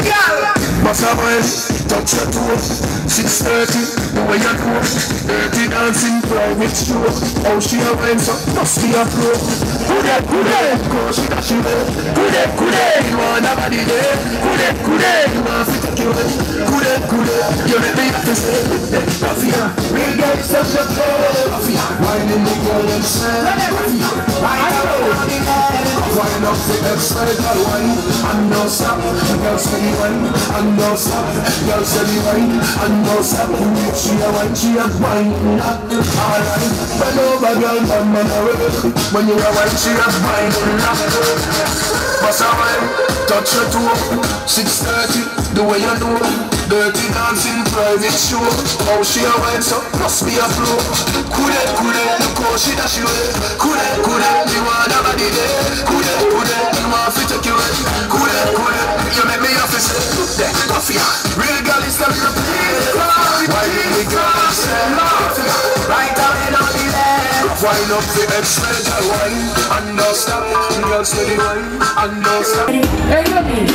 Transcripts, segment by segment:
Must have a touch your toe. Six thirty, the way you do. Dirty dancing private show. How she a wine so must be a pro. Kude kude, go she da she way. Kude kude, you want a body there. Kude kude, you want to take you away. Kude kude, you make me have to say. Mafia, real girl such a pro. Mafia, whining the girl inside. Mafia, right around the head. Wine up the extra girl wine and no stop. Girl steady wine and no stop. Girl steady wine and no stop. She a wine, she a wine. Alright, bend over girl, man, man away. When you a wine, she a wine. Bust a wine, touch your toe. Six thirty, the way you do. Dirty dancing private show. How she a wine, so must be a flow. Kude kude, look how she dash you away. Kude kude, you want a body there. Kude kude, you want to take you away. Kude kude, you make me have to say. That mafia, real girl is the real play. Why did the girl say mafia? Right down in on the left. Wine up the extra girl wine and no stop. Girl steady wine and no stop.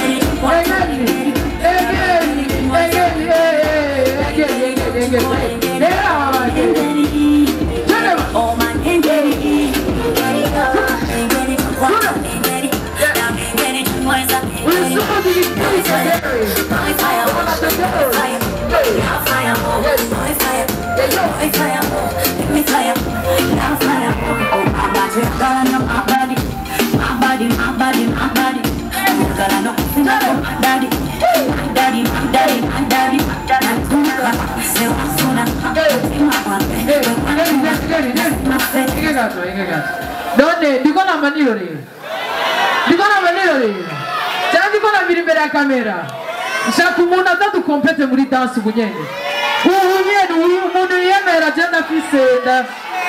none ndiko na maniro rero ndiko na maniro rero cyangwa ndiko na biri imbere ya kamera nshaka umuntu aza dukompete muri dansi ubu nyene ubu nyene uyu umuntu yiyemera je ndafise nda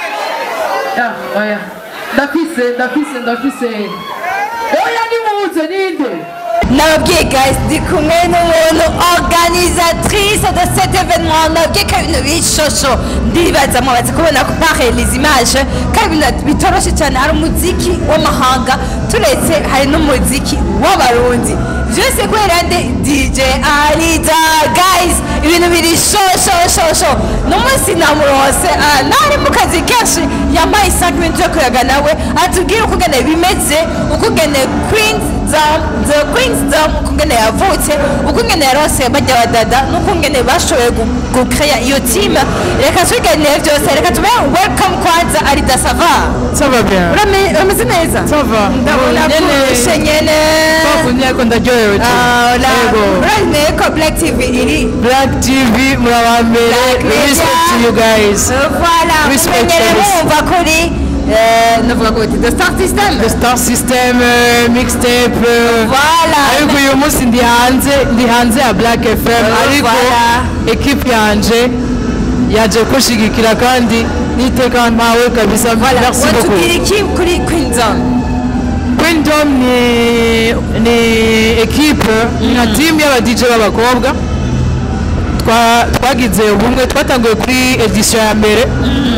ya oya ndafise ndafise ndafise oya nimuze ninde nababwiye guys ndi kumwe n'umuntu organisatrice de cet événement nababwiye ko ibintu bishosho ndibaza mwabaze kubona ko pare les images ko ibintu bitoroshe cyane hari umuziki w'amahanga turetse hari n'umuziki w'abarundi byose kubera nde dj arida guys ibintu biri shoshosho n'umunsi namurose nari mu kazi kenshi yambaye 5 minutes yo kuyaga nawe atubwire ukugene bimeze ukugene queens dom the queens dom ukugene yavutse ukugene yarose bajya badada n'ukungene bashoboye gukreya iyo team reka tubiganire byose reka tube welcome kwanza arida sava ça va bien urameze neza ça va ndabona kurushe nyene bakunye ko ndaryohewe urabona ko black tv iri black tv murabambere Black Media. respect to you guys voilà Respect mumenyere for this. bumva kuri eh, navuga ngo the star system the star system uh, mixtape uh, voilà ariko uyu munsi ndi hanze ndi hanze ya black fm Oh, ariko voilà. ekipe yanje yaje kushigikira kandi niteka mpawe kabisa voilà merci watubwira beaucoup iki kuri queen zone Queendom ni ni ekipe nka team y'aba DJ b'abakobwa Twa- twagize ubumwe twatanguye kuri edition ya mbere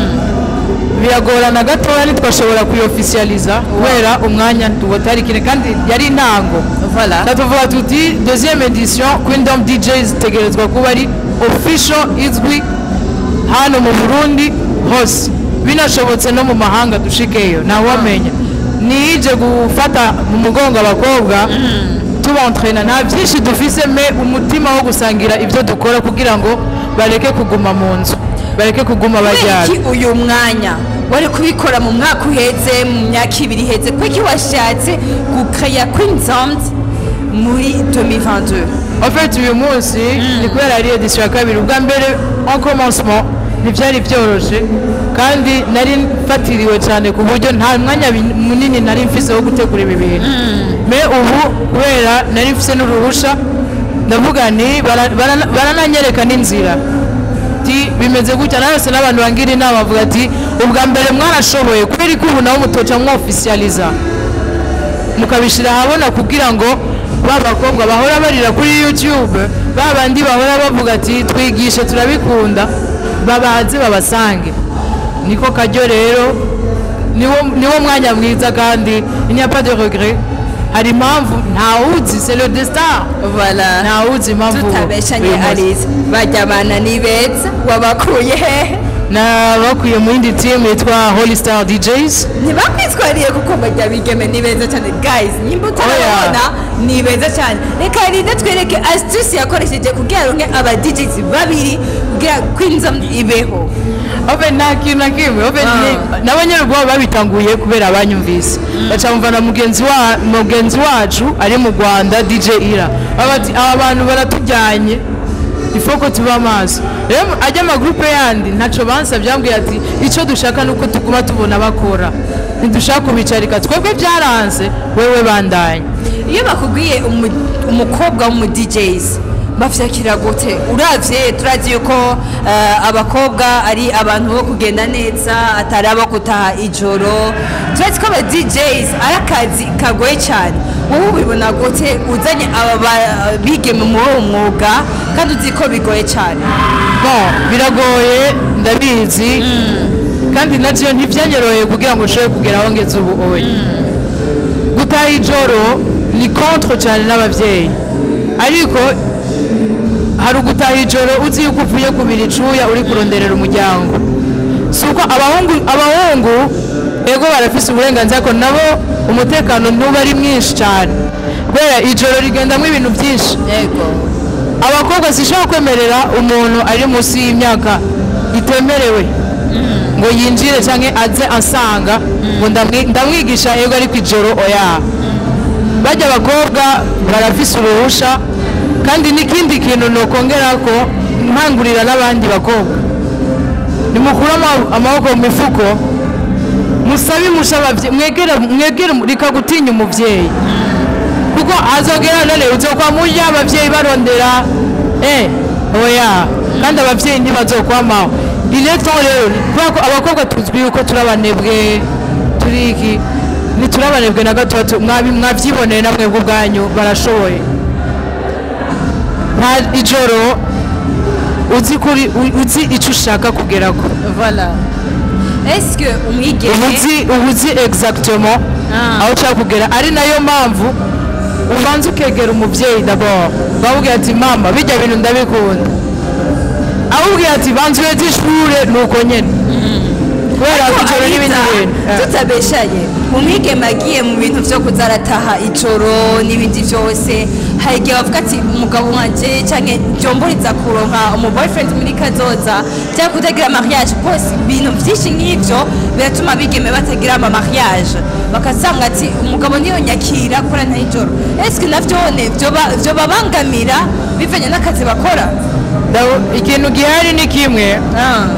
biragorana gatoya ntitwashobora kuyofficializa kubera umwanya tuwotari kine kandi yari intango voilà tuvuga tuti deuxième edition Queendom DJs itegerezwa kuba ari official izwi hano mu Burundi hose binashobotse no mu mahanga dushikeyo ntawamenya nije gufata mu mugongo abakobwa tubantrena nta byinshi dufise me umutima wo gusangira ibyo dukora kugira ngo bareke kuguma mu nzu bareke kuguma bajyana iki uyu mwanya wari kubikora mu mwaka uheze mu myaka ibiri iheze kuki washatse gukreya queen zone muri 2022 En fait uyu munsi ni kubera ari edition ya kabiri ubwa mbere en commencement ntibyari byoroshe kandi nari mfatiriwe cyane ku buryo nta mwanya bin- munini nari mfise wo gutegura ibi bintu me ubu kubera nari mfise n'uruhusha ndavuga nti bara- bara- barananyereka n'inzira ati bimeze gutya narose n'abantu bangira inama bavuga ati ubwa mbere mwarashoboye kubera ko ubu nabo mutoca mwofficializa mukabishyira ahabona kugira ngo ba bakobwa bahora barira kuri youtube ba bandi bahora bavuga ati twigishe turabikunda babanze babasange niko kajyo rero niwo niwo mwanya mwiza kandi il n'y a pas de regret hari impamvu ntawuzi c'est le destin voilà ntawuzi impamvu tutabeshanye uyu munsi. alize bajya abana ni beza wabakuye hehe nabakuye mu yindi timu yitwa holy star djs ntibakwitwariye kuko bajya bigeme ni beza cyane guys nimba utarabona ni beza cyane reka rinde twereke astuce yakoresheje kugira ngo aba DJs babiri kugira kwinza ibeho ofe nta kintu na kimwe ofe Ah. n'abanyarwanda babitanguye kubera abanyumvise baca bumva na mugenzi wa mugenzi wacu ari mu rwanda dj ira baba bati aba bantu baratujyanye ifoko tuba amaso rero ajya amagurupe yandi ntacyo bansabye yambwiye ati icyo dushaka ni uko tuguma tubona bakora ntidushaka kubicarika twebwe byaranze wewe bandanye iyo bakubwiye umu- umukobwa w'umu DJs bavyakira gute uravye turazi yuko eh, abakobwa ari abantu bo kugenda neza atari abo gutaha ijoro turazi ko aba DJs ari akazi kagoye cyane wowe ubibona gute uzanye aba ba- bigeme muri uwo mwuga kandi uzi ko bigoye cyane bon biragoye ndabizi kandi nabyo ntibyanyoroheye kugira ngo ushobore kugera aho ngeze ubu oye gutaha ijoro ni contre cyane n'ababyeyi ariko hari ugutaha ijoro uzi yuko uvuye kubira icuya uri kuronderera umuryango si uko abahungu abahungu ego barafise uburenganzira ko nabo umutekano ntuba ari mwinshi cyane kubera ijoro rigendamo ibintu byinshi yego abakobwa zishobora kwemerera umuntu ari munsi y'imyaka itemerewe ngo yinjire cyangwa aze asanga ngo ndamwi- ndamwigisha yego ariko ijoro oya bajya abakobwa barafise uruhusha kandi n'ikindi kintu nokongera ko nkangurira n'abandi bakobwa nimukure ama- amaboko mu mifuko musabe imusha ababyeyi mwegere mwegere reka gutinya umubyeyi kuko azogera none uzokwa murya abavyeyi barondera eh oya kandi abavyeyi ntibazokwamaho ileto rero kubera ko abakobwa tuzwi yuko turi abanebwe turi iki ntituri abanebwe na gatatu mwabi- mwavyiboneye namwe ubwanyu barashoboye nta ijoro uzi kuri u- uzi ico ushaka kugerako voilà est-ce que umwigeme ubuzi ubuzi exactement Ah. aho ushaka kugera ari nayo mpamvu ubanza ukegera umubyeyi d'abord bamubwira ati mama bijya bintu ndabikunda amubwira ati banza ureze ishure nuko nyene kubera ko ijoro n'ibindi bintu Eh. tutabeshanye umwigeme agiye mu bintu byo kuza arataha ijoro n'ibindi byose hari igihe bavuga ati umugabo wanje cyangwa byomburiza kuronka umu boyfriend muri kazoza cyangwa kutagira mariage bose ibintu byinshi nk'ibyo biratuma abigeme batagira ama mariage bakasanga ati umugabo niyo nyakira kora nta ijoro ese navyone vyoba- vyobabangamira bivanye n'akazi bakora Ndaho- ikintu gihari ni kimwe Ah.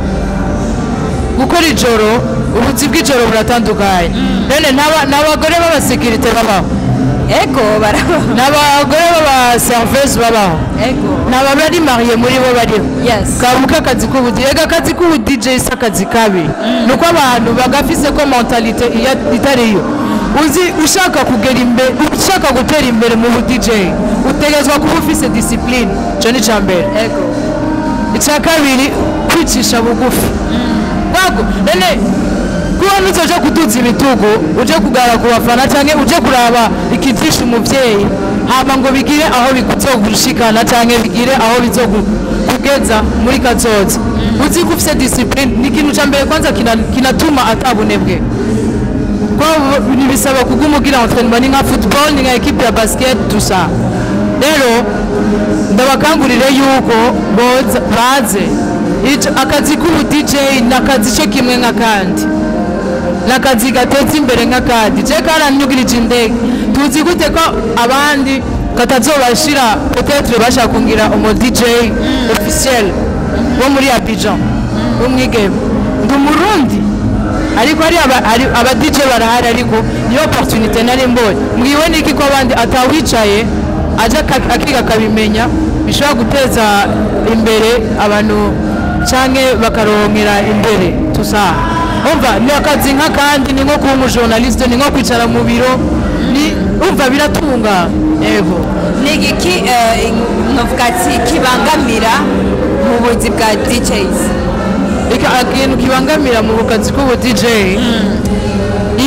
gukora ijoro ubuzi bw'ijoro buratandukanye none n'aba- n'abagore b'abasekirite babaho ego baraba n'abagore b'abaserivisi babaho ego ntababari mariye muri bo bariho yes kabuka akazi k'ubudi ega akazi k'ubu DJ si akazi kabi nuko abantu bagafise ko mentalite iya- itariyo uzi ushaka kugera imbere ushaka gutera imbere mu bu DJ utegezwa kuba ufise discipline ico ni ca mbere ego icya kabiri kwicisha bugufi ntabwo none kuba nuzoja kuduza ibitugu uje kugara ku bafana cyangwa uje kuraba ikitisha umubyeyi hama ngo bigire aho bizogushikana cyangwa bigire aho bizokugeza muri kazoza uzi ko ufite discipline ni ikintu cya mbere kwanza kina- kinatuma atabunebwe kuko ntibisaba kuguma ugira entraînement ni nka football ni nka equipe ya basket tusa rero ndabakangurire yuko boza baze Ico- akazi k'ubu DJ ni akazi cyo kimwe nk'akandi ni akazi gateza imbere nk'akandi je karanyugirije indege tuzi gute ko abandi katazobashira peut-être bashaka kungira umu DJ officiel wo muri Abidjan w'umwigeme ndi umurundi ariko hari aba, hari aba DJ barahari ariko niyo opportunité nari mbonye mbwiwe niki ko abandi atawicaye aje aka- akiga akabimenya bishobora guteza imbere abantu canke bakaronkera imbere tusa umva ni akazi nk'akandi ni nko kuba umujournaliste ni nko kwicara mu biro ni umva biratunga yego ni igiki eh, novuga ati kibangamira mu buzi bwa DJs Ika- ikintu kibangamira mu bukazi k'ubu DJ iyo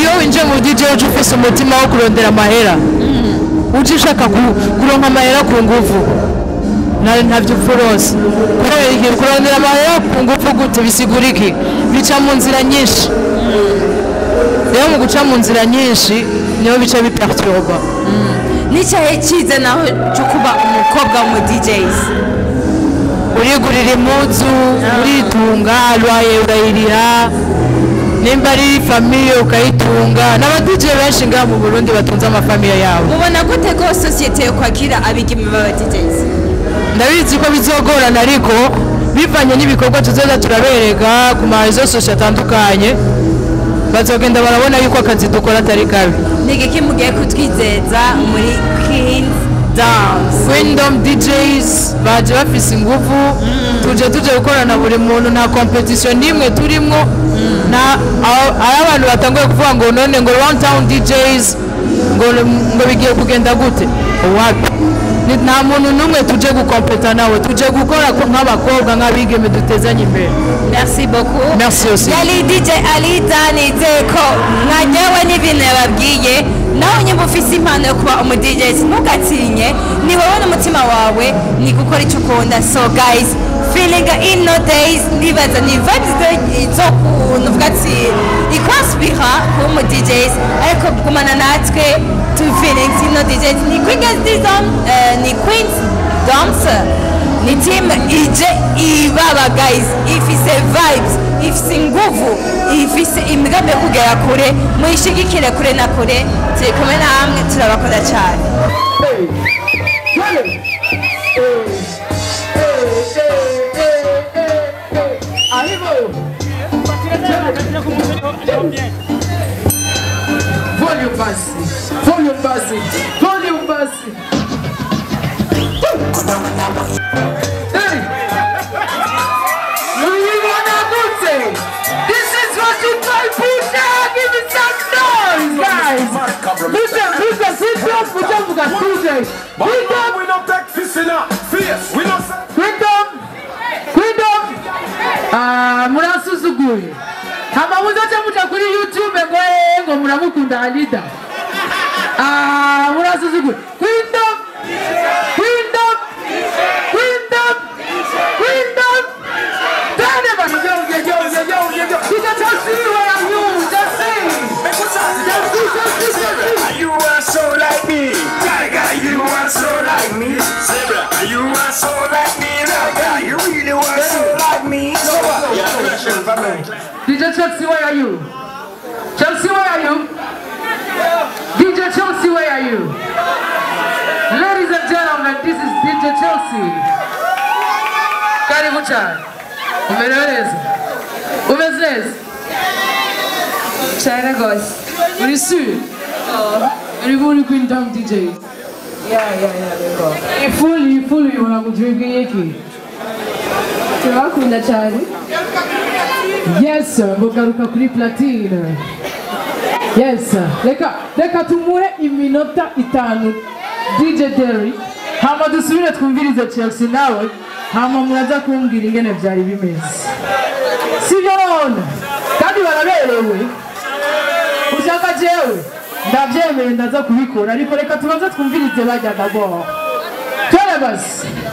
iyo winjiye mu dj uje ufise umutima wo kurondera amahera uje ushaka ku- kuronka amahera ku nguvu na- ntabyo upfa rose kubera iki kurondera amahera ku nguvu gute bisigura iki bica mu nzira nyinshi rero mu guca mu nzira nyinshi niho bica biperturba n'icyahe cyiza naho cyo kuba umukobwa w'umu DJs urigurira impuzu uritunga rwaye urayiriha nimba ari famiye ukayitunga n'abadije benshi ngaha mu burundi batunze amafamiye yabo mubona gute ko sosiyete yo kwakira abigeme b'aba DJs ndabizi ko bizogorana ariko bivanye n'ibikorwa tuzoza turabereka ku marezo sosio atandukanye bazogenda barabona yuko akazi dukora atari kabi ni igiki mugiye kutwizeza muri Queen's Dance Freedom DJs baje bafise ingufu tuje tuje gukorana buri muntu nta competition n'imwe turimwo nta aho- ari abantu batanguye kuvuga ngo none ngo round town DJs ngo ngo bigiye kugenda gute wapi Ni- nta muntu n'umwe tuje gukompeta nawe tuje gukora ko- nk'abakobwa nk'abigeme dutezanye imbere merci beaucoup merci aussi yari DJ Alita nizeye ko mwaryowe n'ibintu yababwiye nawe nyuma ufise impano yo kuba umu DJs ntugatinye ni wowe n'umutima wawe ni gukora icyo ukunda so guys feeling in no days ndibaza ni vibes zo- zo kuntu uvuga ati ikwaspira kuba umu DJs ariko gumana natwe tu feelings in no DJs ni Queen's Dizom ni Queen's Dance ni timu ije ibaba guys ifise vibes ifise inguvu ifise imigambi yo kugera kure muyishigikire kure na kure turi kumwe namwe turabakora cyane Volume basi, volume basi, volume basi. Hey! Mliona gute? This is what you call Pusha! Give me some noise, guys! Pusha, Pusha, sit up, Pusha, Pusha, Pusha! Freedom, We don't take this in our face. We don't say. freedom, freedom! Ah, murasuzuguye. Hama muzaca muca kuri YouTube ngo eh, ngo muramukunda Alida. Ah, murasuzuguye. Freedom! Freedom! Freedom! Freedom! Tane bana yo yo yo yo yo yo yo. Kija chasi where are you? Just sing. Just sing, just sing, just sing. You are so like me, Gaga. You are so like me, Zebra. You are so like me, Gaga. You really are so like me. So what? Yeah, question for me. DJ Chelsea, where are you? Chelsea, where are you? DJ Chelsea, where are you? Ladies and gentlemen, this is DJ Chelsea. Karibu cyane. Umerewe neza? Umeze neza? cyane rwose Uri sûr? Uri muri Queen Dom DJ? ya ya ya rero Ifuli, ifuli ubona kutwibwiye iki? turabakunda cyane Yes, mugaruka kuri platine. Yes, reka reka tumuhe iminota itanu DJ Derry hama dusubire twumvirize Chelsea nawe hama muraza kumbwira ingene byari bimeze sibyo none kandi baraberewe ushaka jewe ndabyemeye ndaza kubikora ariko reka tubanze twumvirize bajyaga bo tore basi